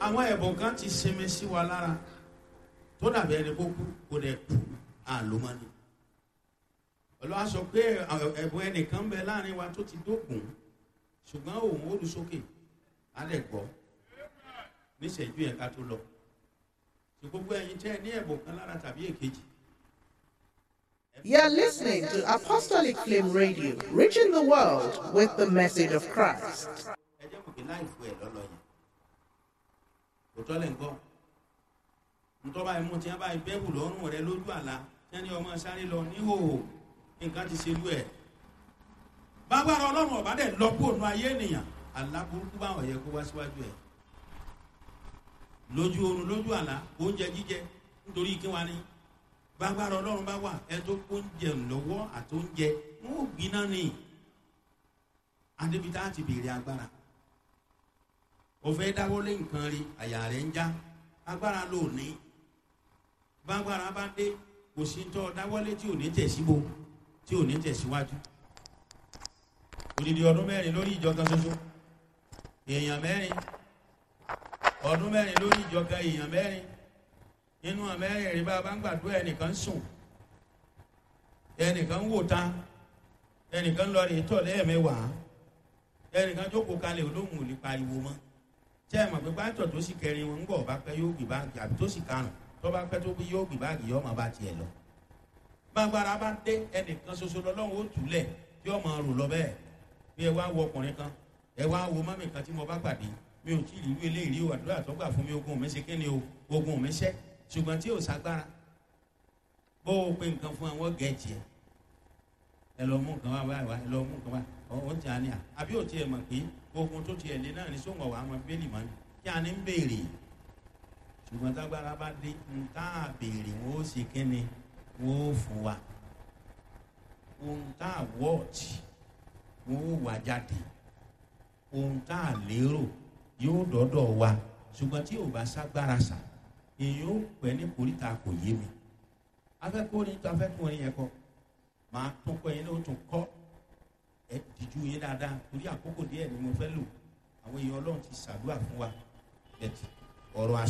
àwọn ẹ̀bùn kan ti sinmi sí wa lára tó dàbí ẹni kó kú kó dẹ̀ kú àlómọ́ni olúwa sọ pé ẹ̀bùn ẹnìkan bẹ láàrin wa tó ti dókun ṣùgbọ́n òun ó lu sókè á lẹ̀ gbọ́ níṣẹ́jú yẹn ká tó lọ tí gbogbo ẹ̀yin tẹ́ ẹ ní ẹ̀bùn kan lára tàbí èkejì. You're listening to Apostolic Flame Radio, reaching the world with the message of Christ. ẹ jẹ́ mọ̀ pé láìfo ẹ̀ lọ́lọ́ yẹn kò tọ́lẹ̀ ń gbọ́ ntọ́ba ìmú tí wọ́n bá bẹ́ẹ̀bù lọ́rùn rẹ lójú àlá tí wọ́n ní ọmọ sáré lọ níhòòhò nǹkan ti ṣe lú ẹ̀ bágbára ọlọ́run ọ̀bá dẹ̀ lọ́pọ̀ ònú ayé ènìyàn àlá burúkú báwọn yẹ kó wá síwájú ẹ̀ lójú oorun lójú àlá oúnjẹ jíjẹ nítorí kí wá ní bágbára ọlọ́run bá wà ẹ tó oúnjẹ lọ́wọ́ àti oúnjẹ wọn ò gbiná ni adébítà ti béèrè agbára òfẹ́ dáwọ́lé nǹkan rí àyà rẹ̀ ń já agbára ló ní bágbára bá dé kò sí tọ́ dáwọ́lé tí ò ní tẹ̀síbo tí ò ní tẹ̀síwájú odidi ọdún mẹ́rin lórí ìjọ kan ṣoṣo èèyàn mẹ́rin ọdún mẹ́rin lórí ìjọ kan èèyàn mẹ́rin nínú àmẹ́rin rí bá a bá ń gbàdúrà ẹnìkan sùn ẹnìkan wò ta ẹnìkan lọ rí tọ̀ lẹ́ẹ̀mẹ́wàá ẹnìkan jókòó kalẹ̀ olóhùn ò lè pariwo mọ́ tẹ́ ẹ mọ̀ pé pátọ̀ tó sì kẹrin wọn ń bọ̀ bá pẹ́ yóò gbé báàgì àbí tó sì karùn tó bá pẹ́ tó bí yóò gbé báàgì yóò máa bá tiẹ̀ lọ. gbàgbára bá dé ẹnìkan ṣoṣo lọ́lọ́run ó túlẹ̀ tí ó máa rò lọ bẹ́ẹ̀ bí ẹ wá wo ọkùnrin kan ẹ wá wo mọ́mì kan tí mo bá pàdé mi ò tí ì rí eléyìí rí o àdúrà tó gbà fún mi ogun mi ṣe kíni o ogun mi ṣẹ́ ṣùgbọ́n tí ò ságbára bó o pe nǹkan fún àwọn gẹ̀ẹ́jì ẹ ẹ lọ mú nǹkan wá wá wá ẹ lọ mú nǹkan wá ọ̀hún tí a ní à àbí ò tiẹ̀ mọ̀ pé ogun tó tiẹ̀ lé náà ní sóńgọ̀ wà á mọ bẹ́ẹ̀lì mọ́ ni kí a ní ń béèrè ṣùgbọ́n tágbára bá dé ń tá a béèrè wọ́n ó ṣe kí ni wọ́n ó fún wa ohun tá a wọ́ọ̀tì wọ́n ó wà jáde ohun tá a lérò yóò dọ́dọ̀ wa ṣùgbọ́n tí ò bá ságbára sà èyí ó pẹ́ ní koríta kò yé mi afẹ́kùnrin tó afẹ́kùnrin yẹn kọ́ máa tún kọ́ yẹn ní o tún kọ́ ẹ dìjú yín dáadáa torí àkókò díẹ̀ ni mo fẹ́ lò àwọn èèyàn ọlọ́run ti ṣàdúrà fún wa ọ̀rọ̀ àṣà.